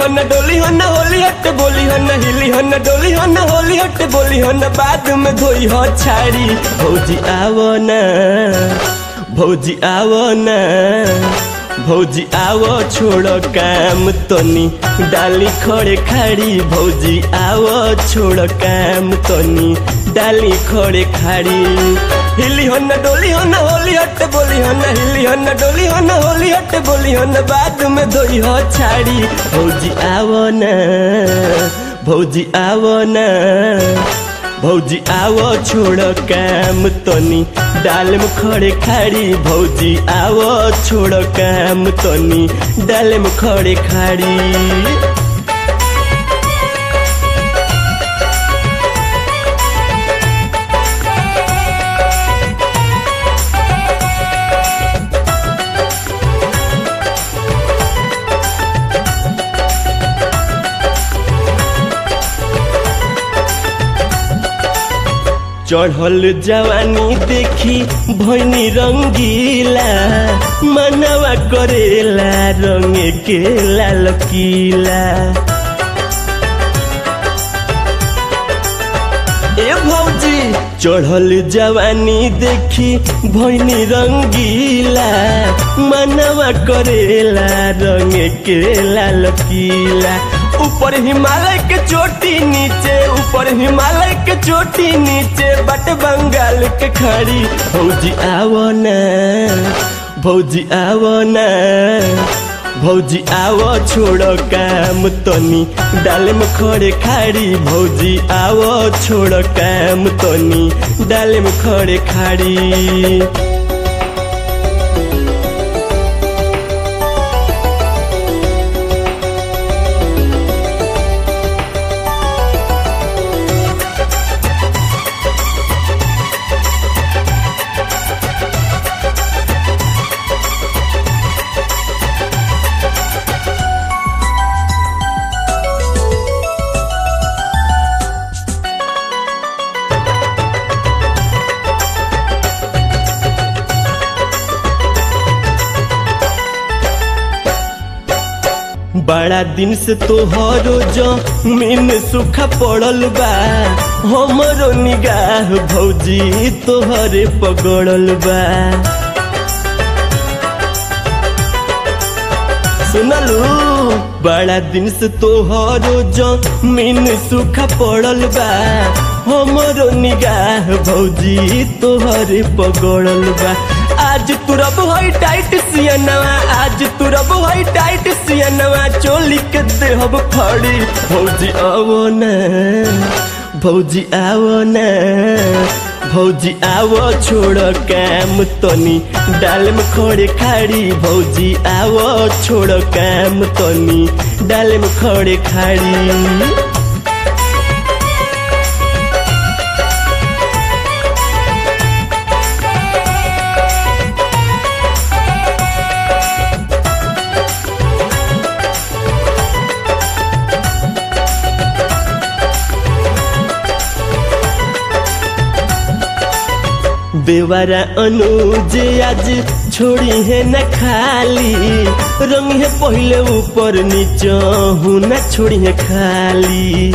हन डोली हन होली हट बोली हन हिली हन डोली हन होली हट बोली हन बाद में धोई हो छाड़ी भौजी आवो ना भौजी आवो ना भौजी आवो छोड़ो काम तनी डाली खड़े खाड़ी भौजी आवो छोड़ो काम तनी डाली खड़े खाड़ी हिली हन डोली हन होली हट बोली हन हिली हन डोली हन होली हट बोली हन बाद में धोई हो छाड़ी भौजी आवो ना भौजी आवो ना भौजी आवो छोड़ काम तनी डाल में खड़े खाड़ी भौजी आवो छोड़ काम तनी डाल में खड़े खाड़ी चढ़ल जवानी देखी भैनी रंगीला मनवा करेला रंग के लाल किला ए भौजी चढ़ल जवानी देखी भैनी रंगीला मनवा करेला रंग के लाल किला ऊपर हिमालय के चोटी नीचे ऊपर हिमालय के चोटी नीचे बट बंगाल के खड़ी भौजी आवो ना भौजी आवो ना भौजी आवो छोड़ो काम तनी डाल में खड़े खाड़ी भौजी आवो छोड़ो काम तनी डाल में खड़े खाड़ी बड़ा दिन से तोहरो जमीन सूखा पड़ल बा हमरो निगाह भौजी तोहरे पगड़ल बा सुनलू बड़ा दिन से तोहरो जमीन सूखा पड़ल बा हमरो निगाह भौजी तोहरे पगड़ल बा आज तुरब हई टाइट सियनवा आज तुरब हई टाइट सियनवा चोली के देहब फड़ी भौजी आवो ना भौजी आवो ना भौजी आवो छोड़ काम तनी डाल में खड़े खाड़ी भौजी आवो छोड़ काम तनी डाल में खड़े खाड़ी बेवारा अनुज आज छोड़ी है न खाली रंग है पहले ऊपर नीचे हूँ न छोड़ी है खाली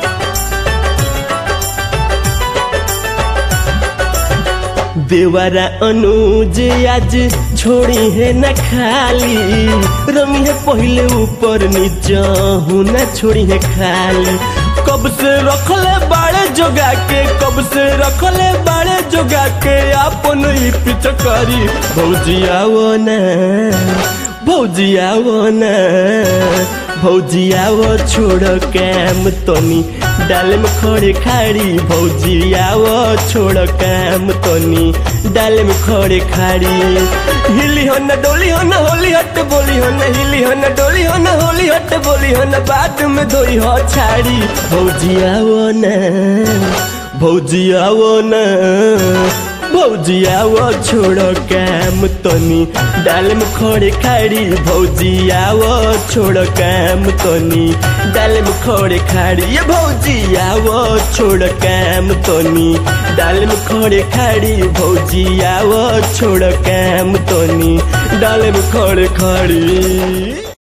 बेवारा अनुज आज छोड़ी है न खाली रंग है पहले ऊपर नीचे हूँ न छोड़ी है खाली कब से रखले बाड़े जोगा के कब से रखले बाड़े जोगा के अपन ही पिचकारी भौजी आवो ना भौजी आवो ना भौजी आवो छोड़ काम तनी डाल में खड़े खाड़ी भौजी आवो छोड़ काम तनी डाल में खड़े खाड़ी हिली हन डोली हन होली हट बोली हन हिली हन डोली हन होली हट बोली हन बाद में धोई हो छाड़ी भौजी आवो ना भौजी आवो ना भौजी आवो छोड़ो काम तनी डाल में खड़े खाड़ी भौजी आवो छोड़ो काम तनी डाल में खड़े खाड़ी ये भौजी आवो छोड़ काम तनी डाल में खड़े खाड़ी भौजी आवो छोड़ काम तनी डाल में खड़े खाड़ी